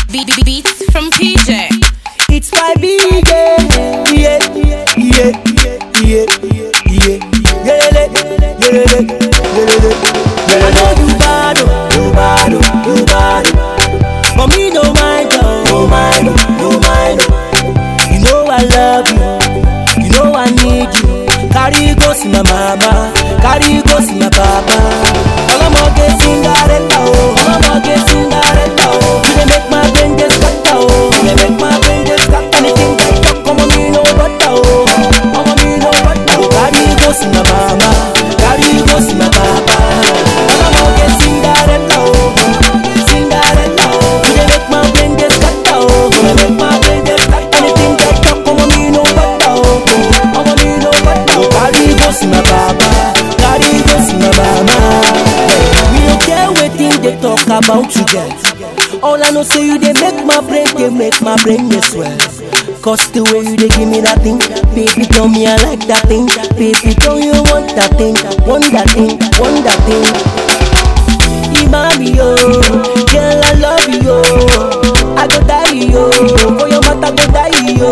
Be- be- beats from PJ. It's my big day. Yeah, yeah, yeah, yeah, yeah. Yelele, yelele, yelele. I know you bad, oh, you bad, oh, you bad. oh. But me no mind, oh, no mind, oh, no mind. oh. You know I love you, you know I need you. Carry go see my mama, carry go see my papa. Ọlọ́mọge Cinderella o, ọlọ́mọge Cinderella o. You dey make my brain dey scatter o, you dey make my brain dey scatter. Anything I talk, ọmọ mi no butter o, ọmọ mi no butter o. Carry go see my mama, carry go see my papa. Ọlọ́mọge Cinderella o, Cinderella o. You dey make my brain dey scatter o, you dey make my brain dey scatter. Anything I talk, ọmọ mi no butter o, ọmọ mi no butter o. Carry go see my papa, carry go see my mama. We don't care wetin they talk about you get. All I know say you dey make my brain dey make my brain dey swell. Cause the way you dey give me that thing, baby tell me I like that thing. Baby tell you want that thing, want that thing, want that thing. Imami yo, girl I love you yo. I go die yo, for your mata go die yo.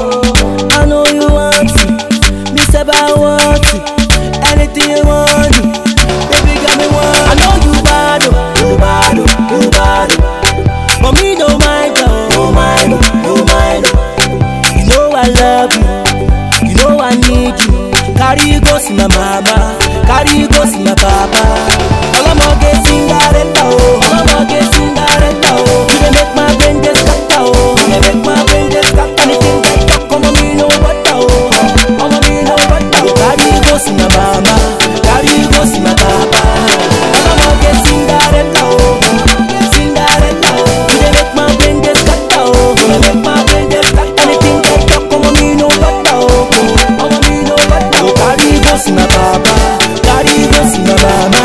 I know you want it, me say I want it. Anything you want, baby got me want. I know you bad, oh, you bad, oh, you bad. oh. But me no mind, oh, no mind, oh, no mind. oh. You know I love you, you know I need you. Carry you go see my mama, carry you go see my papa. Ọlọ́mọge Cinderella o, ọlọ́mọge Cinderella o. You dey make my brain dey scatter o, you dey make my brain dey scatter. Anything I talk, ọmọ mi no butter o, ọmọ mi no butter o. Carry you go see my mama, carry you go see my papa. Ọlọ́mọge Cinderella o, Cinderella o. You dey make my brain dey scatter o, you dey make my brain dey scatter. Anything I talk, ọmọ mi no butter o, ọmọ mi no butter o. Carry you go see my papa, carry you go see my mama.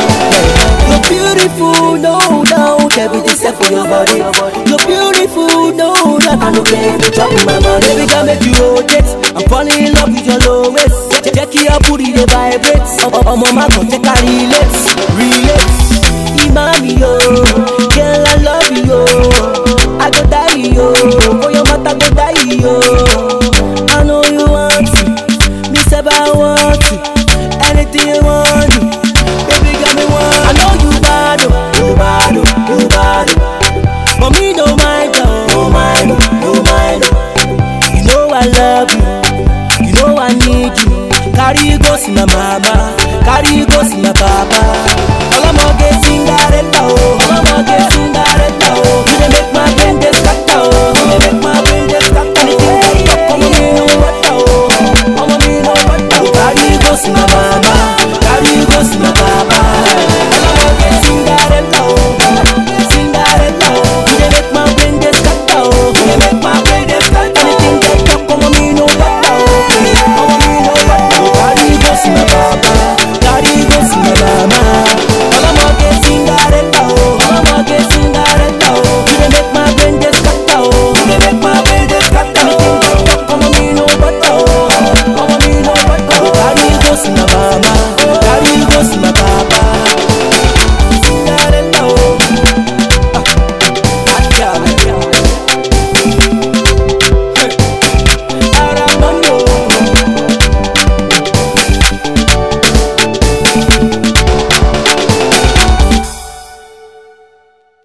You're beautiful, no doubt. Everything set for your body. You're beautiful, no doubt. I don't care if you drop in my money. Baby, can make you rotate. I'm falling in love with your low waist. Check your booty, they vibrate. I'm on my con, take a relate, relate.